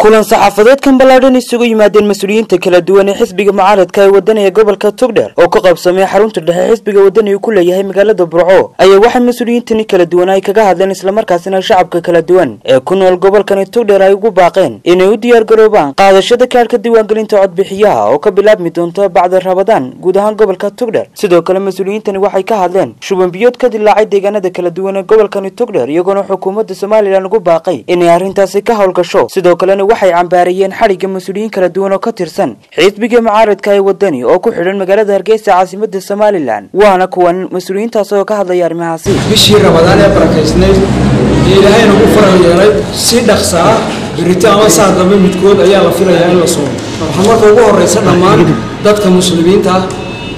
kulan saxaafadeedkan ballaadhan isugu yimaadeen mas-uuliyiinta kala duwan ee xisbiga mucaaradka ee wadaniga gobolka togdheer oo ka qaybsamay xarunta dhexe xisbiga wadani uu ku leeyahay magaalada burco ayaa waxay mas-uuliyiintani kala duwan ay kaga hadleen islamarkaasina shacabka kala duwan ee ku nool gobolkani togdheer ay ugu baaqeen inay u diyaar garoobaan qaadashada kaadhka diiwaangelinta codbixiyaha oo ka bilaabmi doonta bacda rabadaan guud ahaan gobolka togdheer sidoo kale mas-uuliyiintani waxay ka hadleen shubanbiyood ka dilaacay deegaanada kala duwan ee gobolkani togdheer iyagoona xukuumadda somalilan ugu baaqay inay arrintaasi ka howlgasho sidoo kalena waxay cambaarayeen xadhigga mas-uuliyiin kala duwan oo ka tirsan xisbiga mucaaradka ee wadani oo ku xidhan magaalada hargeysa caasimada somalilan waana kuwan mas-uuliyiintaas oo ka hadlaya arrimahaasi bishii rabadaan ee barakaysnayd ee ilaahay nagu faral yeelay si dhaqsa ah birito ama saa dambe midkood ayaa la filayaa in la soomo waxaa marka ugu horeysa dhammaan dadka muslimiinta ah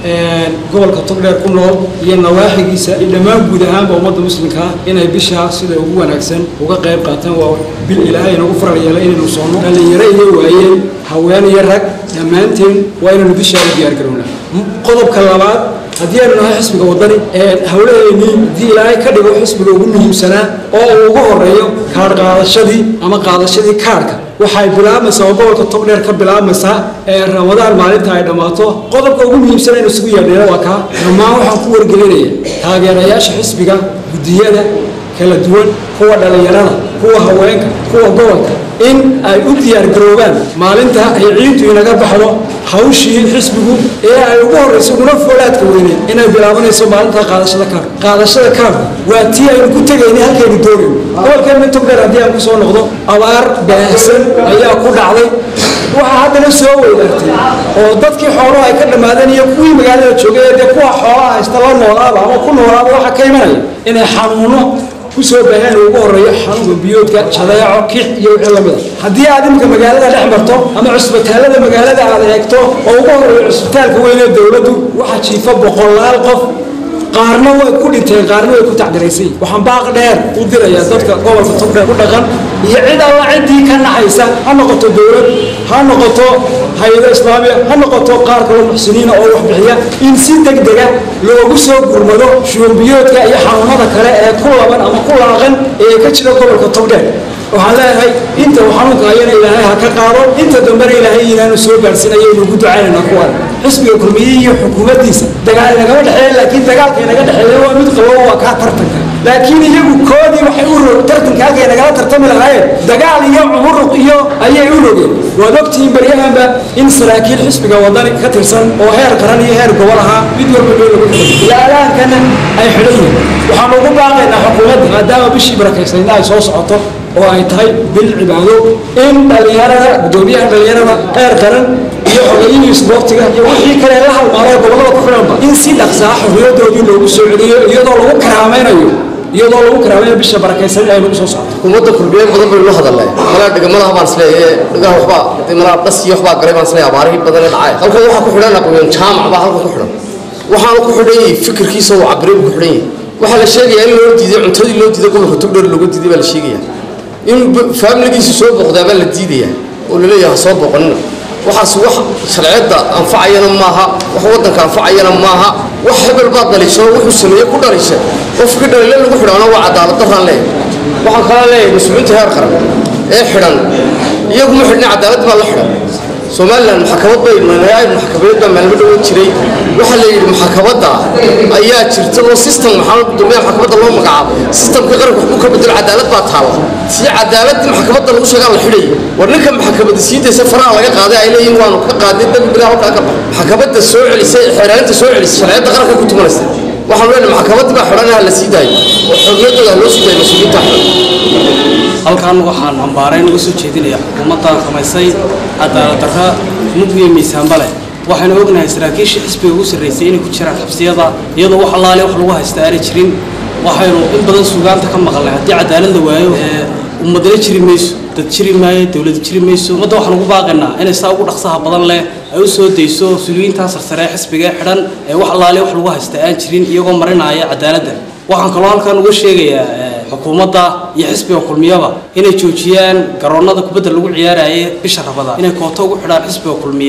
gobolka togdheer ku nool iyo nawaaxigiisa iyo dhammaan guud ahaanba ummadda muslimka ah inay bishaa sida ugu wanaagsan uga qayb qaataan waa bil ilaahay nagu faral yeelay inaynu soono dhallinyaro iyo waayeen haween iyo rag dhammaanteen waa inaynu bishaa u diyaargarownaa qodobka labaad haddii aynu nahay xisbiga wadani hawlaheennii haddii ilaahay ka dhigo xisbiga ugu muhiimsanaa oo uu ugu horeeyo kaadh qaadashadii ama qaadashadii kaadhka waxay bilaabmaysaa oo gobolka togdheer ka bilaabmaysaa ee ramadaan maalinta ay dhammaato qodobka ugu muhiimsan aynu isugu yeedhayna waa kaa dhammaan waxaan ku wargelinaya taageerayaasha xisbiga guddiyada kala duwan kuwa dhallinyarada kuwa haweenka kuwa gobolka in ay u diyaargaroobaan maalinta ay ciiddu inaga baxdo hawshii xisbigu ee ay ugu horrayso uguna foolaadka weyneed inay bilaabanayso maalinta qaadashada kaarka qaadashada kaarku waa tii aynu ku tegayna halkaynu doonayno gobolkeenna togdheer haddii aan ku soo noqdo abaar baahsan ayaa ku dhacday waxaa haddana soo weydaartay oo dadkii xooluhu ay ka dhammaadeen iyo kuwii magaalada joogay dee kuwa xoolaha haysta la noolaaba ama ku noolaaba waxaa ka imanaya inay xanuuno kusoo baaheen ugu horeeyo xanuunka biyoodka jadeeco kix iyo wixii lamida haddii aad imika magaalada dhex marto ama cusbitaalada magaalada aad eegto oo ugu horeeyo cusbitaalka weyn ee dowladdu waxaa jiifa boqolaal qof qaarna way ku dhinteen qaarna way ku tacdiraysay waxaan baaq dheer u dirayaa dadka gobolka togdheer ku dhaqan iyo cid alla ciddii ka naxaysa ha noqoto dowlad ha noqoto hay-ado islaamiya ha noqoto qaar kaloo muxsiniina oo wax bixiya in si deg dega loogu soo gurmado shubanbiyoodka iyo xanuunada kale ee ku laban ama ku laaqan ee ka jira gobolka togdheer waxaan leeyahay inta uu xanuunka hayana ilaahay ha ka qaado inta dambena ilaahay inaanu soo gaarsiinaya aynu ugu ducaynayna kuwan xisbiga kulmiye iyo xukuumaddiisa dagaal inagama dhexeeya laakiin dagaalka inaga dhexeeya waa mid qabo waa kaa tartanka laakiin iyagu koodii waxay u rog tartanka halkay nagala tartami lahaayeen dagaal iyo cumuruq iyo ayay u rogeen waad ogtihiin baryahanba in saraakiil xisbiga wadani ka tirsan oo heer qaran iyo heer gobol ahaa mid walba meel lagu xidhay ilaa alaankana ay xidhan yihiin waxaan ugu baaqaynaa xukuumadda maadaama bishii barakaysnaydna ay soo socoto oo ay tahay bil cibaado in dhallinyarada guddoomiyaha dhallinyarada heer qaran iyo xogayihii isboortiga iyo wixii kale la halmaanay gobollada ku xidhanba in si dhaqsaa xorriyadoodii loogu soo celiyo iyadoo lagu karaamaynayo iyadoo lagu karaamaynayo bisha barakaysan ay lagu soo socto xukuumadda kulmiyeed badan baynu la hadalnay malaa dhigamadaha baan isleeyahay dhigaha waxbaa malaa dhas iyo waxbaa galay baan isleeyahay abaarihii badan ee dhacay halkan waxaa ku xidhan aqoon jaamac baa halkan ku xidhan waxaanu ku xidhan yahay fikirkiisa uu cabiray buu ku xidhan yahay waxaa la sheegayaa in loo diiday cuntadii loo diiday gobolka togdheer looga diiday baa la sheegayaa in faamiligiisu soo booqdaa baa la diidaya oo laleeyahay ha soo booqanina waxaas wax sharciyadda anfacayana maaha wax waddanka anfacayana maaha wax hebel baad dhalisho wuxuu sameeye ku dhalisha qofkii dhalile lagu xidhaana waa cadaalad daraan leeyahay waxaan kalaa leeyahay mas-uuliinta heer qaran ee xidhan iyaguma xidhna cadaaladdi baa la xidhan somalilan maxkamad bay manaayib maxkamadeed baa maalmo dhowo jiray waxaa la yidhi maxkamadda ayaa jirta oo system maxaa gudoomiyaha maxkamadda loo magacaabo systemka qaranka waxbuu ka bedelo cadaalad baa taala si cadaaladii maxkamadda lagu sheegaa la xidhaya war ninka maxkamadda sii daysa faraha laga qaaday ay leeyihin waanu ka qaaday dambi bilaa halkaa ka bax maxkamadda soo celisay xeeraalinta soo celisay sharciyadda qaranka ku tumanaysa waxaan leenahay maxkamaddii baa xidhan ha la sii daayo oo xorriyaddooda ha loo sii daayo mas-uuliyiinta xidhan halkan waxaan ambaarayn uga soo jeedinayaa xukuumaddan samaysay cadaalad darra mug iyo miisaanba leh waxaynu ognahay saraakiisha xisbiga ugu sarraysay inay ku jiraan xabsiyada iyadoo wax allaale wax lagu haysta aanay jirin waxaynu in badan sugaanta ka maqalnay haddii cadaalad la waayo ummadana jiri mayso dad jiri maayo dowlad jiri mayso ummadda waxaan ugu baaqaynaa inay saa ugu dhaqsaha badan leh ay u soo dayso mas-uuliyiintaa sarsare ee xisbiga ee xidhan ee wax allaale wax lagu haysta aan jirin iyagoo marinaya cadaaladda waxaan kaloo halkan uga sheegayaa xukuumadda iyo xisbiga kulmiyaba inay joojiyaan garoonnada kubadda lagu ciyaaraya bisha rabada inay kooto ugu xidhaan xisbiga kulmiye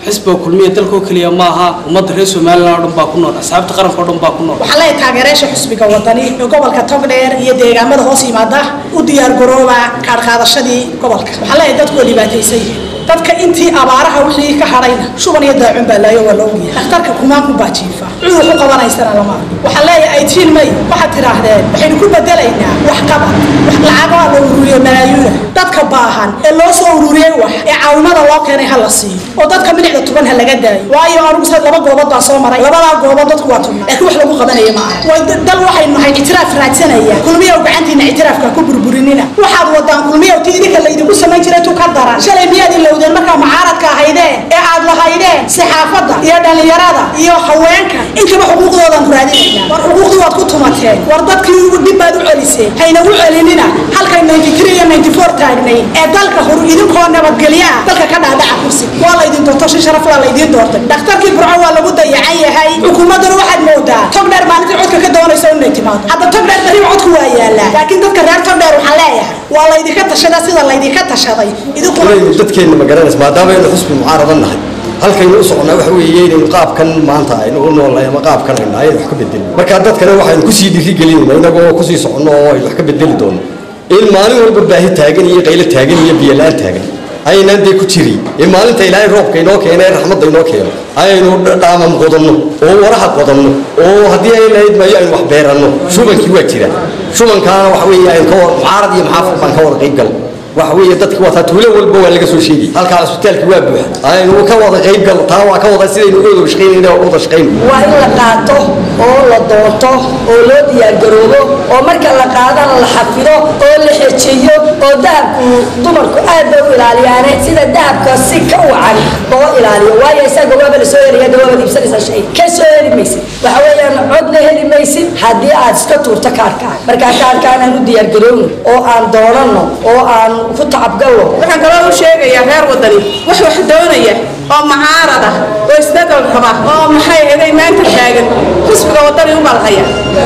xisbiga kulmiya dalkoo keliya ma aha ummadda reer somalilan oo dhan baa ku nool asxaabta qaranka oo dhan baa ku nool waxaa leeyahay taageerayaasha xusbiga wadani ee gobolka togdheer iyo deegaamada hoos yimaada u diyaar garooba kaadhqaadashadii gobolka waxaa leeyahay dadku waa dhibaataysan yihiin dadka intii abaaraha wixii ka hadhayna shuban iyo daacun baa laayo waa la ogyahay dhakhtarka kumaanku baa jiifa cudur ku qabanaysana lama arko waxaa leeyahay aytiin may waxaad tidhaahdeen waxaynu ku bedelaynaa wax qabad wax lacagaa la ururiyo malaayuuna dadka baahan ee loo soo ururiyey wax ee caawimada loo keenay ha la siiyo oo dadka milicda tuban ha laga daayo waayo anigu sad laba goobood baa soo maray labadaa goobood dadku waa tubnaa laakiin wax lagu qabanaya ma aha way dal waxaynu nahay ictiraaf raadsanaya kulmiyow gacantiina ictiraafka ku burburinina waxaad wadaan kulmiyow ti idinka laydinku samayn jiray tu ka daran shalay miyaad ilowdeen markaa mucaaradka ahaydeen ee aad lahaydeen saxaafadda iyo dhallinyarada iyo haweenka intaba xuquuqdoodan raadinayna war xuquuqdii waad ku tumateen war dadkii dib baad u celiseen hayna u celinina halkay ninety three iyo ninety four taagnay ee dalka hor idinkoo nabadgelya ah dalka ka dhaadhaca kursi waa laydin doorto si sharaf waa laydin doortay dhakhtarkii burco waa lagu dayacan yahay xukuumadduna waxaad moodaa togdheer maalintii codka ka doonaysa inay timaado hadda togdheer bariba codku waa yaalaa laakiin dadka reer togdheer waxaa leeyahay waa laydinka tashadaa sida laydinka tashaday idinkuna dadkeenna ma garanaysa maadaama aynu xusbi mucaaradan nahay halkaynu u soconnaa waxa weeye inaynu qaabkan maanta aynu u noolnahay ama qaabkan aynu nahay aynu wax ka bedelin marka dadkana waxaynu kusii dhiirigelinayna inagoo kusii soconno oo aynu wax ka bedeli doono in maalin walba baahi taagan iyo qaylo taagan iyo biyola-aan taagan aynaan dee ku jirin ee maalinta ilaahay roobka inoo keeno ee raxmadda inoo keeno aynu dhaamam qodanno oo waraha qodanno oo haddii ay lahayd maayo aynu wax beeranno shubankii waa jira shubankaana waxa weeye aynu ka mucaarad iyo maxaafad baan ka wada qayb gal waxa weeye dadki waa taa tuulo walba waa laga soo sheegay halkaa isbitaalki waa buuxa aynu ka wada qayb gal taa waa ka wada sidaynu uga wada shaqaynayna oo wada shaqayno waa in la qaato oo la doonto oo loo diyaargaroobo oo marka la qaadana la xafido oo la xejiyo oo dahabku dumarku aad bay u ilaaliyaane sida dahabka si ka wacan loo ilaaliyo waayo isaga waaba la soo heliya waaba iibsanaysaa shay ka soo heli maysid waxa weeyaan codna heli maysid haddii aad iska tuurto kaarkaan markaa kaarkaan aan u diyaargarowno oo aan doonano oo aan ku tacabgallo waxaan kaloo u sheegayaa reer wadani wax wax doonaya oo mucaarad ah oo isbedel raba oo maxay eday maanta taagan xisbiga wadani u balhaya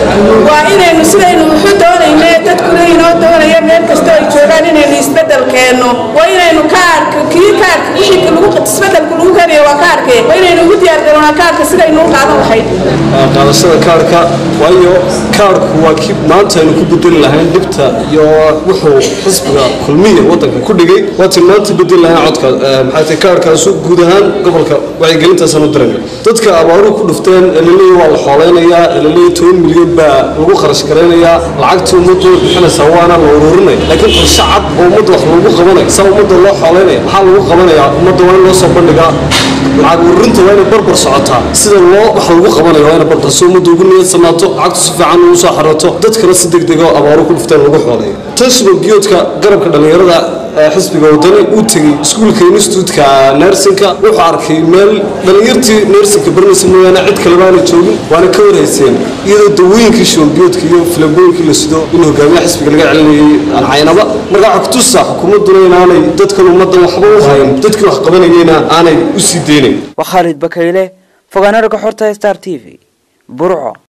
waa inaynu sidaynu wuxu doonayne dadkuna inoo doonaya meel kasta ay joogaan inaynu isbedel keenno waa inaynu kaarka kii kaarka wixii lagu isbedelku lagu keenayo waa kaarke waa inaynu ugu diyaargaroonaa kaarka sidaynu u qaadan lahayd qaadashada kaarka waayo kaarku waa kii maanta aynu ku bedeli lahayn dhibta iyo wuxuu xisbiga kulmiya wadanka ku dhigay waatiin maanta bedeli lahayn codka maxay tahay kaarkaasu guud ahaan gobolka wacyigelintaasaan u dirayna dadka abaaruhu ku dhufteen elaleey waa la xooleynayaa elaleey toban milyan baa lagu kharash garaynayaa lacagtii ummaddu way bixinaysaa waana la ururinaya laakiin qorshe cad oo ummadda wax lagu qabanayo saa ummadda loo xooleynaya maxaa lagu qabanayaa ummadda waa in loo soo bandhigaa lacag ururinta waa inay barbar socotaa sida loo wax lagu qabanayo waa inay barbar si ummadda ugu niyad samaato lacagtu si fiican ugu soo xarooto dadkana si degdeg oo abaaruhu ku dhufteen lagu xooleeyo tashigo giyoodka garabka dhallinyarada xisbiga wadani uu tegey iskuulka instituutka nersinka wuxuu arkay meel dhallinyartii nersinka baranaysa mooyaane cid kaleba aanay joogin waana ka warhayseen iyadoo dawooyinkii showgiyoodka iyo filabooyinkii la sido in hogaamiyaha xisbiga laga celinayay aan caynaba marka waxaa kutusa xukuumadduna inaanay dadkan ummaddan waxba u hayn dadkii wax qabanayeyna aanay u sii deynayn waa khaalid bakayle fogaanaraga xorta star t v burco